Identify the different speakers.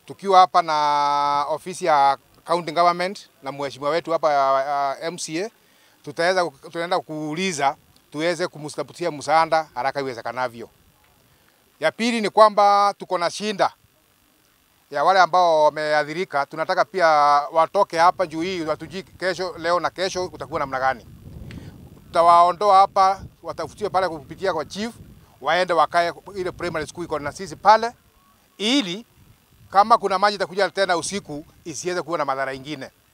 Speaker 1: tukiwa hapa na ofisi ya county government na mheshimiwa wetu hapa uh, MCA, tutaweza tunaenda kuuliza tuweze kumtafutia msaada haraka iwezekanavyo. Ya pili ni kwamba tuko na shinda ya wale ambao wameathirika, tunataka pia watoke hapa juu hii watujui kesho, leo na kesho utakuwa namna gani. Tutawaondoa hapa, watafutiwe pale kupitia kwa chief, waende wakae ile primary school iko na sisi pale, ili kama kuna maji itakuja tena usiku isiweze kuwa na madhara ingine.